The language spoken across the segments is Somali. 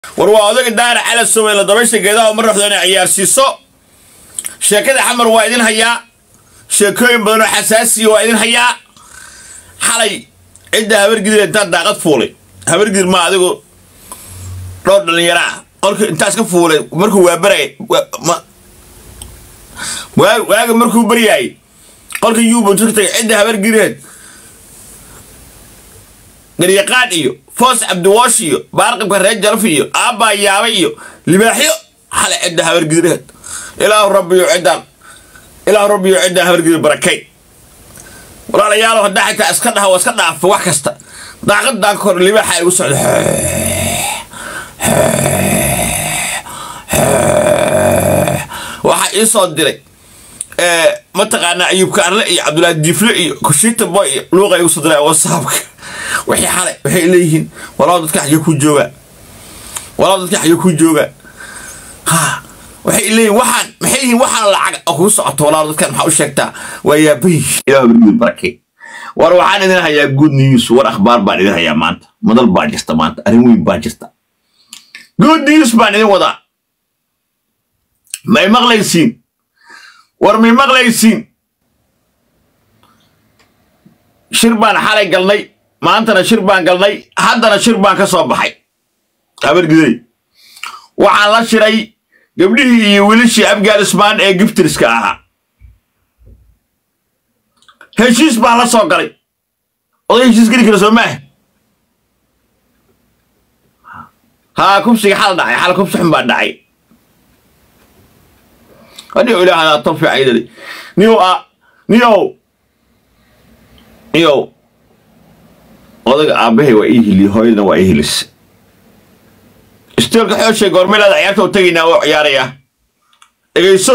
war waa odaga daara cala soweyle dabaysha geedaha uma raxdo inay ciyaarsiiso sheekada xamar waa idin hayaa sheekooyin badan oo xasaasiya waa idin hayaa xalay cidda habargidir intaan daaqad fuulay habargidir ma adigu dhowr dhallinyaro ah qolka intaas ka fuulay markuu waa baray waaga markuu baryaayay qolka yuubuntu ka tagay cidda habargireed garyaqaan iyo foos cabdiwoosh iyo baarqabka reer jalaf iyo aabbaa yaaba iyo libaaxyo xale cidda habargidireed ilaahu rabbiyo ciddaan ilaahu rabbiyo ciddaan habargidir barakay walaalayaalow haddaa xitaa iska dhaha waa iska dhaafo wax kasta daaqadaan kor libaaxa igu socda waxaa ii soo diray mataqaanaa ayuubka arle iyo cabdulaahi diifle iyo kushiita boy iyo luuqa igu soo diray wasaabka wixii xalay waxay leeyihiin walaal dadka xagee ku joogaa walaal dadka xagee ku joogaa ha waxay leeyihin waxaan maxay yihiin waxaan lacag oo kugu socoto walaal dadkan maxaa u sheegtaa waa yaabayi ilaah bargud barakay war waxaan idin hayaa good news war akhbaar baan idin hayaa maanta madal baa jirta maanta arrin weyn baa jirta good news baan idin wadaa may maqlaysiin war may maqlaysiin shir baan xalay galnay maantana shir baan galnay haddana shir baan ka soo baxay habargidey waxaan la shiray gabdhihii iyo wilishii afghanistan ee giftriska ahaa heshiis baan la soo galay oday heshiis geli kara soo maaha haa kubsiga xal dhacay xal kubsi xun baa dhacay adigo ilaahdaa tan fiicaydadi niyow a niyow niyow odaga aabbahay waa ii hiliye hooyadana waa ii hilise isteelka xooshay goormeelaada ciyaarta u tegaynaa oo ciyaarayaa dhegayso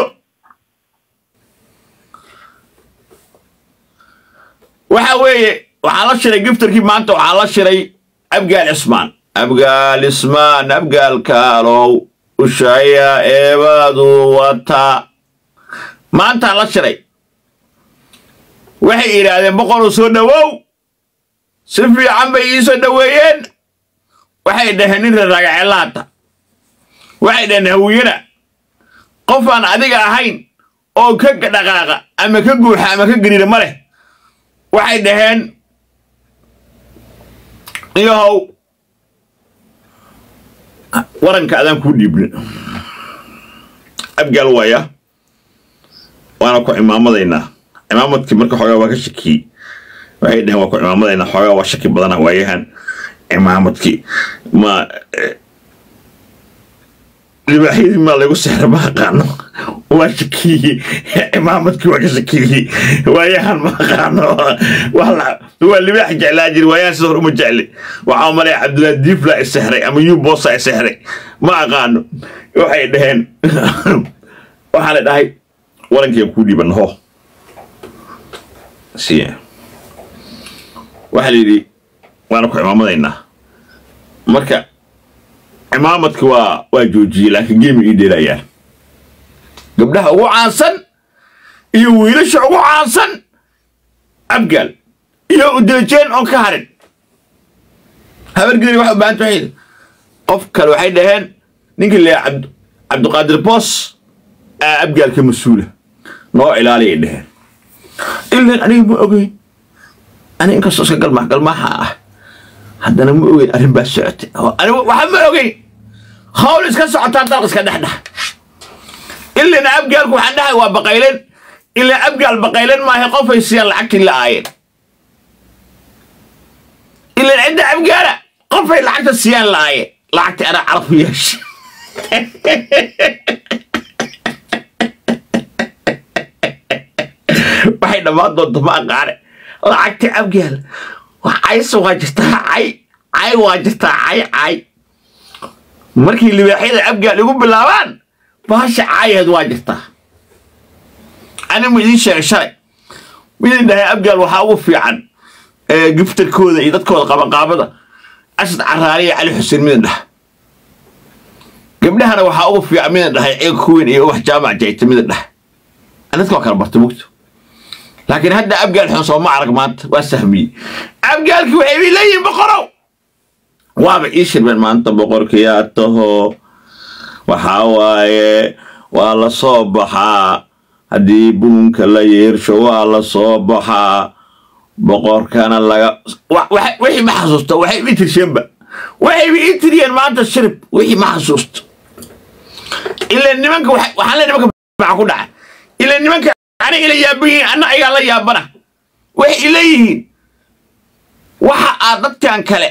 waxa weeye waxaan la shiray giftarkii maanta waxaan la shiray abgaal cismaan abgaal ismaan abgaalkaalow ushaya eebadu wataa maantaan la shiray waxay yidhaahdeen boqoruu soo dhowow si fiican bay ii soo dhoweeyeen waxay dhaheen nin raragacellaata waxay dhaheen hawiyana qof aan adiga ahayn oo ka dhaqaaqa ama ka guuxa ama ka gariira ma leh waxay dhaheen iyahow waranka adaan kuu dhiibnin abgaal waaya waana ku cimaamadaynaa cimaamadkii marka xoogaa waa ka shakiyey waxay dhaheen waa ku cimaamadaynaa xoogaa waa shaki badana waayahan cimaamadkii ma libaaxyadii maa lagu sexra ma aqaano waa shakiyey cimaamadkii waa ka shakiyey waayahan ma aqaano waa libaax jeclaa jiri waayahan sida hor uma jecli waxaa malaya cabdullaahi diifla isexray ama yubosa isexray ma aqaano waxay dhaheen waxaa la dhahay warankiian kuu dhiiban ho si waxaa la yidhi waana ku cimaamadaynaa marka cimaamadki waa waa joojiyey laakiin geemi ii dheelayaan gabdhaha ugu caansan iyo wiilasha ugu caansan abgaal iyo udeejeen oon ka harin habargeli waxa u baahanta waxay qof kale waxay dhaheen ninkii leeya cabdiqaadir boos aa abgaalka mas-uula noo ilaaliyay dhaheen ilan aniga ma ogeyn ani inkastoo iska galmax galmaxa ah haddana ma ogeyn arrin baa socotay waxa ma ogeyn hawl iska socotaa dalq iska dhexdhex ilana abgaalku waxaan dhahay waa baqaylen ilaa abgaal baqaylen maaha qofay siiyaan lacagtii la aayeen ilan cidda abgaala qofay lacagta siiyaan la aayeen lacagtii anaa caraf u yeesha waxay dhammaan doonta ma aqaane lacagtii abgaal cayse waa jirtaa cay cay waa jirtaa cay cay markii libaaxyada abgaal igu bilaabaan baasha caayaheed waa jirtaa ani ma idiin sheegay shalay midin dhahay abgaal waxaa ugu fiican giftarkooda iyo dadkooda qabanqaabada asad caraariya cali xuseen midin dhah gabdhahana waxaa ugu fiican midin dhahay ceeg kuweyn iyo ubax jaamac jayta midin dhah dadka waa kala barta mugto laakiin hadda abgaal xun soo ma arag maanta waa sahmiyey abgaalkii waxay leeyihin boqorow waaba ii shirmeen maanta boqorkiyaa taho waxaa waaye waa la soo baxaa haddii buunka la yeersho waa la soo baxaa boqorkana laga wa- waxa- wixii ma xasuusto waxay ii tirsheenba waxayba ii tiriyeen maanta shirib wixii ma xasuusto ila nimanka waxa- waxaan le nimanka maxaa ku dhacay ila nimanka aniga ila yaaban yihiin anna ayagaa la yaabana waxay leeyihiin waxa aad dadkan kale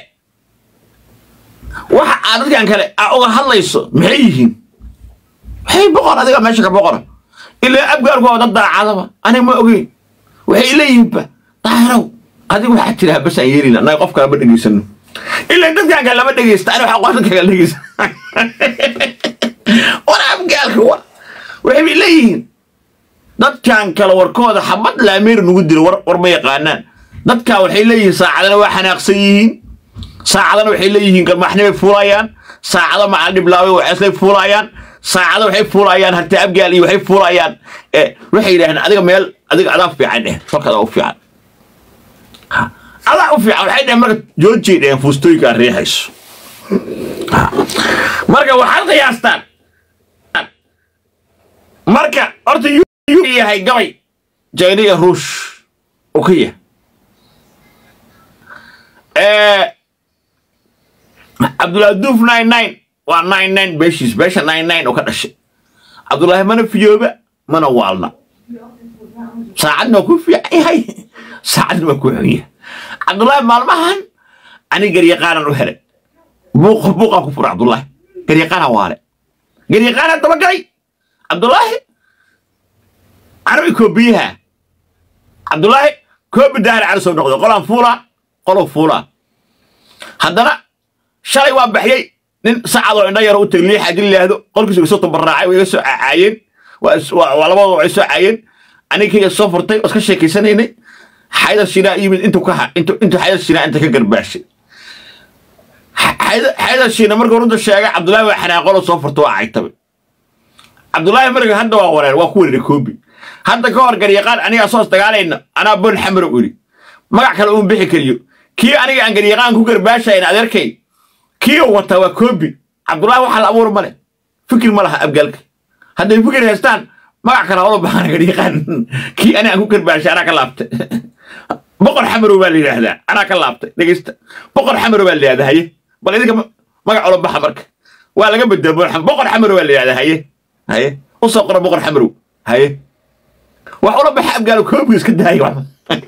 waxa aad dadkan kale aa uga hadlayso maxay yihiin maxay boqor adiga meesha ka boqora ilaa abgaarku waa dad daacadaba aniga ma ogeyn waxay leeyihiinba daahirow adiga waxaa tiraa bas aan yeelina annaga qof kalama dhegaysano ilaa dadkan kale lama dhegaysta aniga waxaa qof dadka kale dhegaysta war abgaalka war waxay leeyihiin dadkan kale warkooda xabad laameer nugu diro war, war ma yaqaanaan dadkan waxay leeyihiin saacadana waa xanaaqsan yihiin saacadana waxay leeyihiin garmaaxnimay fuulayaan saacado macal dhiblaabay waxeeslay fuulayaan saacado waxay fuulayaan harti abgaal iyo waxay fuulayaan eh, waxay yidhahdeen adiga meel adiga adaa fiican dheh falka adaa u fiican Ha, adaa u fiican waxay dheheen marka joojiyay dheheen fuustooyinka aad riixayso Ha, marka waxaad qiyaastaan marka horta yu yu yahay gabay jayna iyo ruush uu ka yahay Eh, cabdullaahi duuf nine nine waa nine nine beeshiis beesha nine nine oo ka dhashay cabdullaahi mana fiyooba mana waalna saacadna waa ku fiican yahay saacadna waa ku xun yahay cabdullaahi maalmahan ani garyaqaanan u helay buuqa buuqaa ku fura cabdullaahi garyaqaana waale garyaqaana dabagalay cabdullaahi carabi koobiyaha cabdullaahi koobi daahir cali soo noqday qolaan fuulaa qolow fuulaa haddana shalay waa baxyey nin sacadoo indho yaro u tegay liix haddii la yidhaahdo qolkiisa iga soo tambaraacay way iga soo caayeen waa is- waa waa labadooda way soo caayeen aniga kayga soo furtay oo iska sheekaysanaynay xayda shinaa yimid intuu ka ha intuu intuu xayda shinaa inta ka garbaashay Xa- xayda xayda shina markuu runta sheegay cabdullaahi waa xanaaqolo soo furta waa caytabe cabdullaahi marka hadda waa wareer waa ku wereeray koobi hadda ka hor garyaqaan aniga soos dagaalayna anaa bon xamar u iri magac kale uun bixi kariyo kii aniga aan garyaqaan ku garbaashayn adeerkay kii uu wata waa koobi cabdullaahi waxa la abuur male fikir ma laha abgaalka hadday fikir haystaan magac kale hawlo baxana garyaqaan kii aniga aan ku garbaashay anaa ka laabtay boqor xamarow baa la yidhaahdaa anaa ka laabtay dhegeysta boqor xamarow baa la yidhahdaa haye bal idinka ma- magac ula baxa marka waa laga bedela boqor xam- boqor xamarow baa la yidhahdaa haye haye u soo qora boqor xamarow haye wax ula baxa abgaalo koobiga iska daaya wax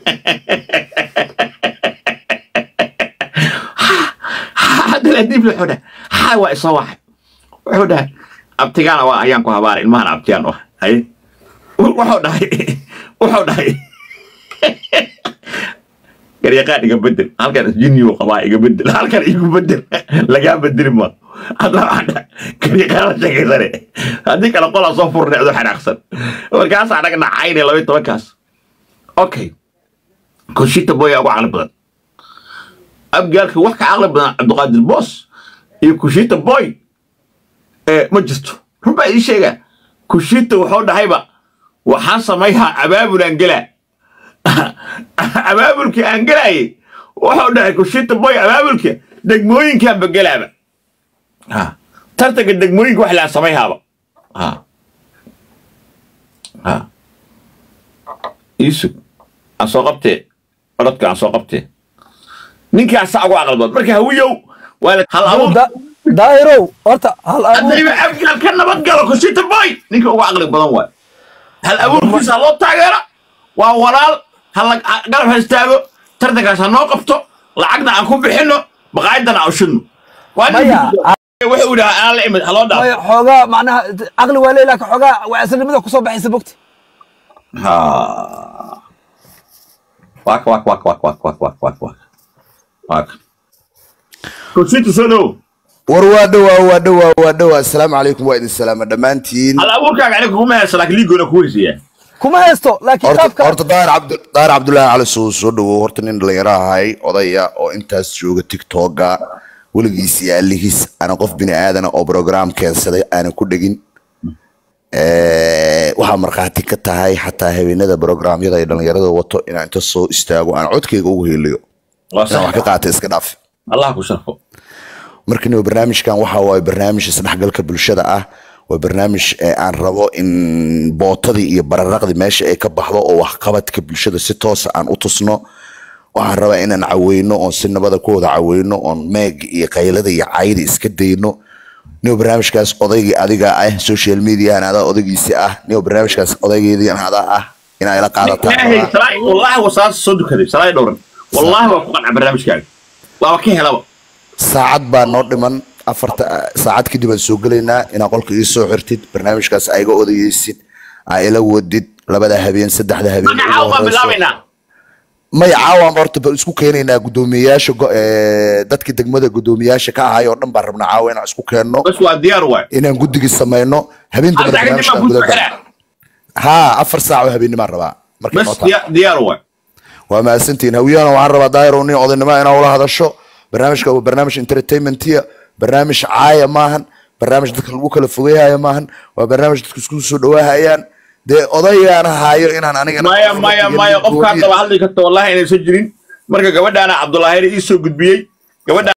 haddana diib la xudha haa waa isoo waxay wuxuu dhahay abtigaana waa ayaan ku habaaray ilmahana abtiyaan u ah haye wuxuu dhahay wuxuu dhahay garyaqaan iga bedel halkan jinniyu qabaa iga bedel halkan igu bedel lagaa bedeli ma hadda waxaan dhahay garyaqaan la sheegaysane haddii kale qolaa soo furnecdo xanaaqsan markaas anaga nacayne laba iyo tobankaas okay konshita boya ugu caqli badan abgaalka wax ka caqli badan cabdiqaadir boos iyo kushita boy ee ma jirto run baa idin sheegaa kushita wuxuu dhahayba waxaan samayhaa abaabul aan gelaa abaabulkii aan gelaayay wuxuu dhahay kushita boy abaabulka degmooyinkaanba gelaaba Ha. tartanka degmooyinka wax laan samayhaaba Ha. Ha. iisug aan soo qabtee codadka aan soo qabtee ninkaasaa ugu caqli badan marka hawiyow waa la hal abuur Da- daahirow horta hal abuur haddayba abgaal ka nabad galo kushita boy ninka ugu caqli badan waay hal abuurkiisa ha loo taageero waa walaal ha la- ha garab ha istaago tartankaas ha noo qabto lacagna aan ku bixinno baqaayadana aan ushidno waa nin Maya, wuxuu idhaha anaa la imid ha loo dhaafo maya xoogaa macnaha caqli waa leeyahay laakiin xoogaa waa islanimada kusoo baxaysa bogti Ha. Wak, wak, wak, wak, wak, wak, wak, wak, wak. Wak. Kushita soo dhow. war waa dhowaa waa dhowaa waa dhowaa asalaamu calaykum waa idin salaama dhammaantiin hal abuurkaaga aniga kuguma haysa laakiin liigoona ku weysiiyaa kuma haysto laakiin horta qaabka horta daahir cabdu daahir cabdullaahi cali soo soo dhawow horta nin dhalinyaro ahay odaya oo intaas jooga tiktoka weligiis iyo alihiis ana qof bini aadana oo program keensaday aanan ku dhegin Eh, waxaa markhaati ka tahay xataa habeenada programyada ay dhalinyarada wato inaan inta soo istaago aan codkayga ugu heliyo waa inaan wax sax ka qaata iska dhaaf allah ku sharfo marka niyo barnaamijkan waxa waaye barnaamij isdhexgalka bulshada ah waa barnaamij ee aan rabo in bootadii iyo bararaqdii meesha ay ka baxdo oo waxqabadka bulshada si toosa aan u tusno waxaan rabaa inaan caweyno oon si nabada ku wada caweyno oon meeg iyo qaylada iyo cayda iska dayno niyo barnaamijkaas odaygii adiga ah social mediahan adaa odaygiisi ah niyo barnaamijkaas odaygeedii adaa ah inaa ila qaadataan ilaahay rabaa. salaay wallaahi wasaas soo dukaday salaay dhowran wallaahi waa ku qanca barnaamijkaaga waaba ka helaba saacad baa noo dhiman afarta saacad kadib aan soo gelaynaa inaa qolka ii soo xirtid barnaamijkaas aiga odayeysid aa ila wadid labada habeen saddexda habeen ugu magacaaw baan horeyso. bilaabaynaa may caawaan horta bal isku keenaynaa guddoomiyeyaasha go- ee, dadka degmada guddoomiyeyaasha ka ahay oo dhan baan rabnaa caawa inaan isku keenno bas waa diyaar waay inaan guddigii samayno habeen dambe Afar saac kadib barnaamijkaan baan guda kuu galno. xiraa. haa afar saac oo habeenimaan rabaa markay noo bas tahay. diya- diyaar waay waa mahadsantihiin hawiyahana waxaan rabaa daahir nin odaynimo inaa ula hadasho barnaamijka waa barnaamij entertainmentiya barnaamij caaya maahan barnaamij dadka lagu kala fogeyhaya maahan waa barnaamij dadka isku soo dhawaahayaan dee odaygaan haayo inaan aniga maya maya maya qofkaa daba hadli karta wallahi inaysan jirin marka gabadhaana cabdulaahir ii soo gudbiyey gabadha